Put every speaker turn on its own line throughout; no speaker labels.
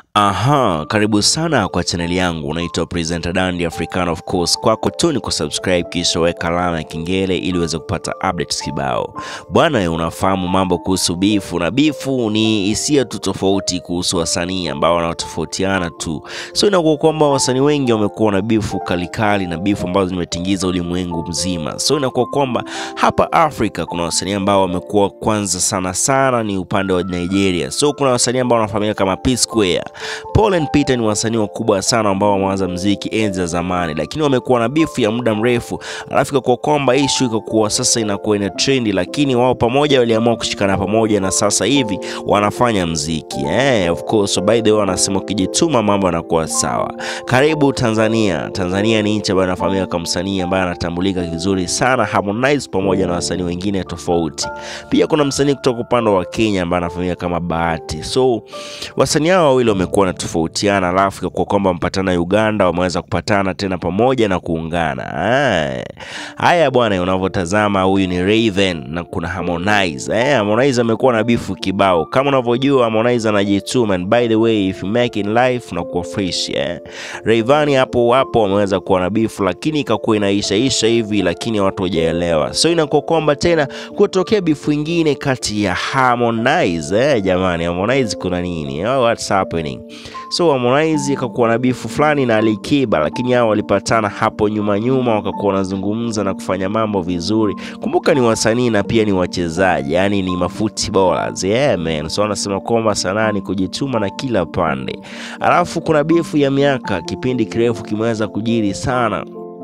Aha, karibu sana kwa chaneli yangu. Unaitwa Presenter Dandy African of course. Kwako tu ni kusubscribe kisha weka alama ya kengele ili uweze kupata updates kibao. Bwana, unafahamu mambo kuhusu bifu, na bifu ni hisia tu tofauti kuhusu wasanii ambao wanatofautiana tu, so inakuwa kwamba wasanii wengi wamekuwa na bifu kalikali na bifu ambazo zimetingiza ulimwengu mzima. So inakuwa kwamba hapa Afrika kuna wasanii ambao wamekuwa kwanza sana sana ni upande wa Nigeria. So kuna wasanii ambao wanafahamika kama P Square Paul and Peter ni wasanii wakubwa sana ambao wameanza mziki enzi za zamani, lakini wamekuwa na bifu ya muda mrefu, alafu ikakuwa kwamba issue ikakuwa sasa inakuwa ina trendi, lakini wao pamoja waliamua kushikana pamoja na sasa hivi wanafanya mziki eh, of course. So by the way, wanasema ukijituma mambo yanakuwa sawa. Karibu Tanzania. Tanzania ni nchi ambayo inafahamika kama msanii ambaye anatambulika vizuri sana Harmonize, pamoja na wasanii wengine tofauti. Pia kuna msanii kutoka upande wa Kenya ambaye anafahamika kama Bahati. So wasanii hao wawili wamekuwa wanatofautiana, alafu ikakuwa kwamba wamepatana Uganda, wameweza kupatana tena pamoja na kuungana. Ah, Haya bwana, unavyotazama huyu ni Raven na kuna Harmonize. Eh, Harmonize amekuwa na bifu kibao kama unavyojua, Harmonize anajituma, and by the way if you make in life unakuwa fresh eh. Rayvanny hapo hapo wameweza kuwa na bifu, lakini ikakuwa inaishaisha hivi, lakini watu hawajaelewa, so inakuwa kwamba tena kutokea bifu ingine kati ya Harmonize eh, jamani, Harmonize kuna nini? Oh, what's happening? So Harmonize akakuwa na bifu fulani na Alikiba, lakini hao walipatana hapo nyuma nyuma, wakakuwa wanazungumza na kufanya mambo vizuri. Kumbuka ni wasanii na pia ni wachezaji, yani ni mafuti bowlers. Yeah man, so wanasema kwamba sanaa ni kujituma na kila pande. Alafu kuna bifu ya miaka, kipindi kirefu kimeweza kujiri sana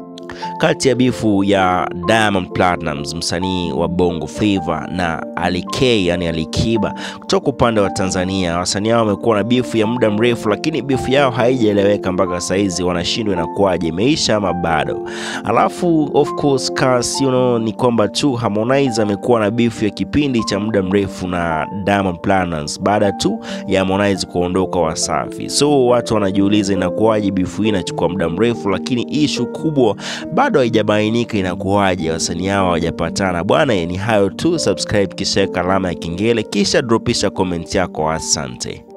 kati ya bifu ya Diamond Platnumz msanii wa Bongo Flava na Ali K yani Alikiba kutoka upande wa Tanzania. Wasanii hao wamekuwa na bifu ya muda mrefu, lakini bifu yao haijaeleweka mpaka saizi, wanashindwa inakuwaje, imeisha ama bado? Alafu of course cause, you know, ni kwamba tu Harmonize amekuwa na bifu ya kipindi cha muda mrefu na Diamond Platnumz baada tu ya Harmonize kuondoka Wasafi. So watu wanajiuliza inakuwaje bifu hii inachukua muda mrefu, lakini ishu kubwa bado haijabainika inakuwaje wasanii hao hawajapatana bwana. Ni hayo tu, subscribe kisha weka alama ya kengele kisha dropisha comment yako. Asante.